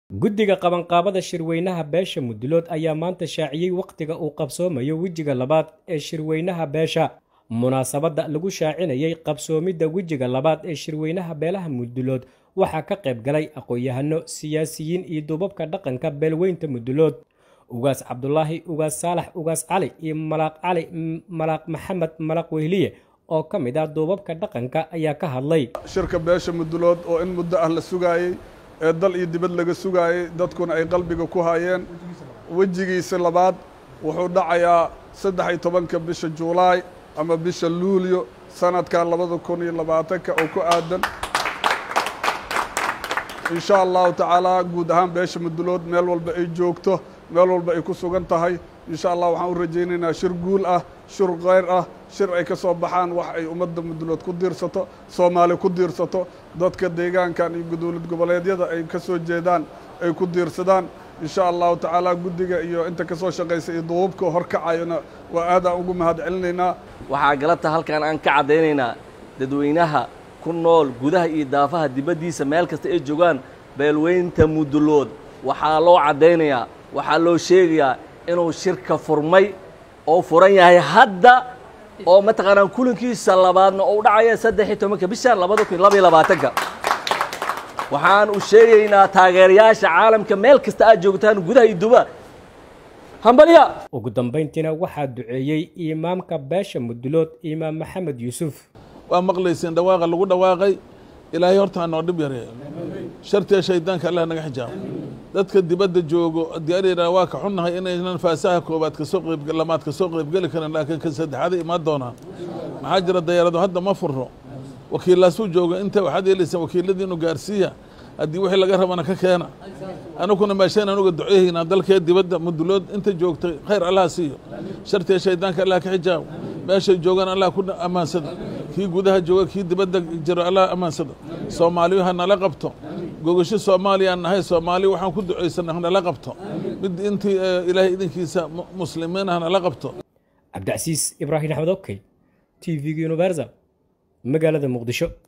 guddiga qabanqaabada shirweynaha beesha mudulood ayaa maanta shaaciyey wakhtiga uu qabsoomayo wejiga labaad ee shirweynaha beesha munaasabadda lagu shaacinayay qabsoomidda wejiga labaad ee shirweynaha beelaha mudulood waxaa ka qayb galay aqoon-yahano siyaasiyiin iyo duubabka dhaqanka beelweynta mudulood ugaas cabdulaahi ugaas saalax ugaas cali iyo malaaq cali malaaq maxamed malaaq wehliye oo ka mid ah duubabka dhaqanka ayaa ka hadlay shirka beesha mudulood oo in muddo ah la sugaayey ee dal iyo dibad laga sugaayey dadkuna ay qalbiga ku hayeen wejigiisa labaad wuxuu dhacayaa saddex iyo tobanka bisha juulaay ama bisha luulyo sanadka labada kun iyo labaatanka oo ku aadan in sha allahu tacaala guud ahaan beesha mudulood meel walba ay joogto meel walba ay ku sugan tahay in sha allah waxaan u rajaynaynaa shir guul ah shir keyr ah shir ay ka soo baxaan wax ay ummadda mudulood ku diirsato soomaali ku diirsato dadka deegaankan iyo dowlad goboleedyada ay ka soo jeedaan ay ku diirsadaan in sha allahu tacaala guddiga iyo inta ka soo shaqaysa iyo duubabka horkacayona waa aadaan ugu mahad celinaynaa waxaa galabta halkan aan ka caddaynaynaa dadweynaha ku nool gudaha iyo daafaha dibaddiisa meel kasta ay joogaan beelweynta mudulood waxaa loo caddaynayaa waxaa loo sheegayaa inuu shirka furmay oo furan yahay hadda oo mataqaanaa kulankiisa labaadna oo u dhacaya saddex iyo tobanka bisha labada kun labaiyo labaatanka waxaan u sheegaynaa taageerayaasha caalamka meel kasta aad joogtaan gudaha iyo duba hambalya ugu dambayntiina waxaa duceeyey imaamka beesha mudulood imaam maxamed yuusuf waa maqlayseen dhawaaqa lagu dhawaaqay ilaahay horta ha noo dhib yareeyo shartiya shaydaanka allah naga xijaabo dadka dibadda joogo diyaarina waa ka xunnahay inaynan faasaha koobaad kasoo qeyb lamaad kasoo qeybgeli karin laakiin ka saddexaada imaan doonaan maxaa jira dayaarado hadda ma furro wakiillaasuu jooga inta waxaad yeelaysaan wakiiladiinu gaarsiiya haddii wixii laga rabana ka keena anuguna meesheen anuga duceehaynaa dalkee dibadda mudulood inta joogtay khayr allah siiyo shartiya shaydaanka allah ka xijaabo meeshay joogaan allah ku ammaansada kii gudaha jooga kii dibadda jiro allah ammaansada soomaaliyu ha nala qabto gogasho soomaaliyaan nahay soomaaliya waxaan ku ducaysana hanala qabto mid intii ilaahay idinkiisa muslimiin hanala qabto cabdicasiis ibraahim axmed okey t v-ga universal magaalada muqdisho